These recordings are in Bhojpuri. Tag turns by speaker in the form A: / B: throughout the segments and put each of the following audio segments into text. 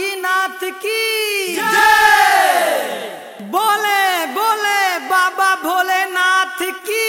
A: बासुकीनाथ की बोले बोले बाबा भोलेनाथ की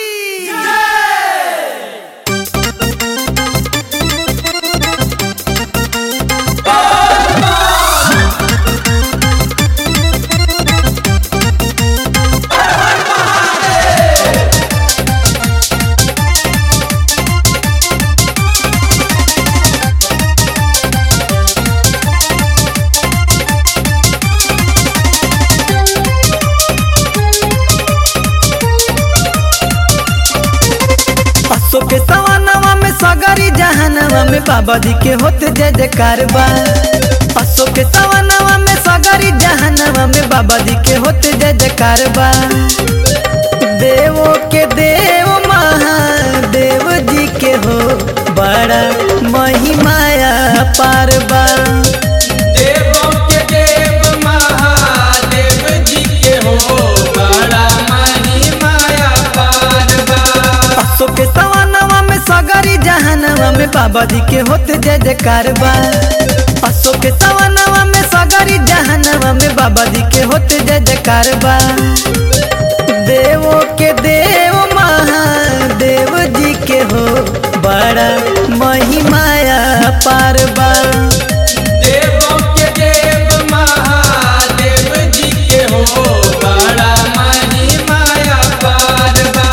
A: असो के सवानवा में सगरी जहानवा में बाबा जी के होते जय जयकार बा असो के सवानवा में सगरी जहानवा में बाबा जी के होते जय जयकार बा देवो के देव महादेव जी के हो बड़ा महिमाया पार बा
B: देवों के देव महादेव जी के हो बड़ा महिमाया पार बा
A: असो के सवानवा में सगरी जहानवा में बाबा जी के होते जय जयकार बा असो के सवानवा में सगरी जहानवा में बाबा जी के होते जय जयकार बा देवो के देव महादेव जी के हो बड़ा महिमाया पार बा
B: देवों के देव महादेव जी के हो बड़ा महिमाया पार बा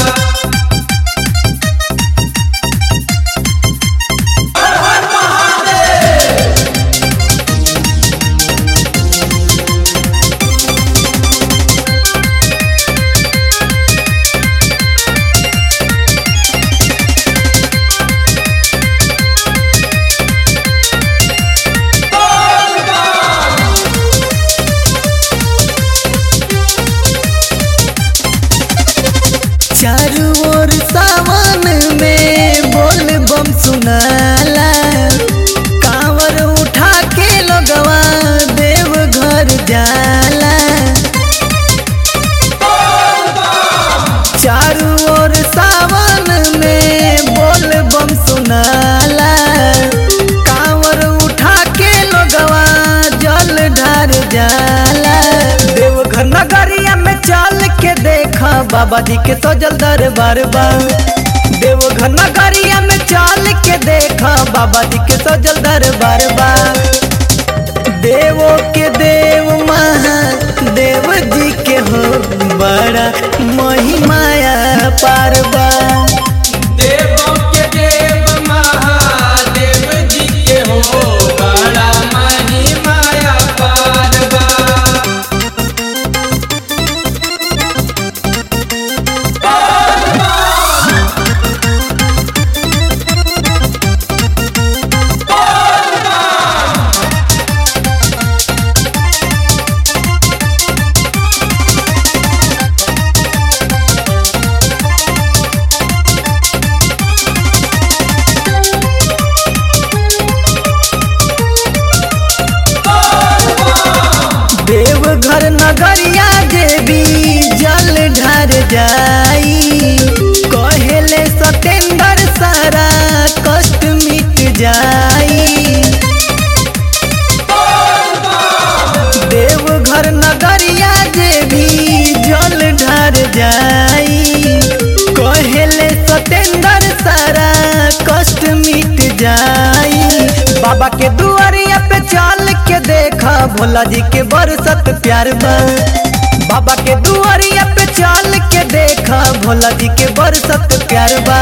A: चारू ओर सावन में बोल बम सुनाला कांवर उठा के लोगवा देव घर जाला चारू ओर सावन में बोल बम सुनाला कांवर उठा के लोगवा जल ढार जाला देवघर नगरिया में चल के देखा बाबा जी के सजल दरबार बा देवघर नगरिया में चल के देखा बाबा जी के सजल दरबार बा देवो के देव महादेव जी के हो बड़ा महिमाया पार बा
B: देवों के देव महादेव जी के हो बड़ा महिमाया पार बा
A: देवघर नगरिया देवी जल ढार जाई कहेले सतेंद्र सारा कष्ट मिट जाई देवघर नगरिया देवी जल ढार जाई कहेले सतेंद्र सारा कष्ट मिट जाई बाबा के दुआरिया पे चल के देखा भोला जी के बरसत प्यार बा बाबा के दुआरिया पे चल के देखा भोला जी के बरसत प्यार बा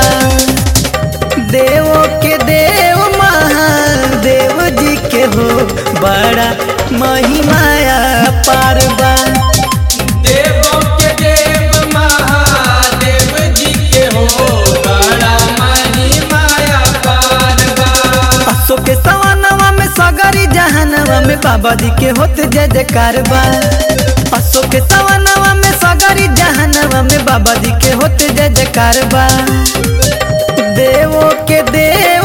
A: देवो के देव महादेव जी के हो बड़ा महिमाया पार बा
B: देवों के देव महादेव जी के हो बड़ा महिमाया पार बा
A: असो के सवानवा में सगरी जहानवा में बाबा जी के होते जय जयकार बा असो के सवानवा में सगरी जहानवा में बाबा जी के होते जय जयकार बा देवो के देव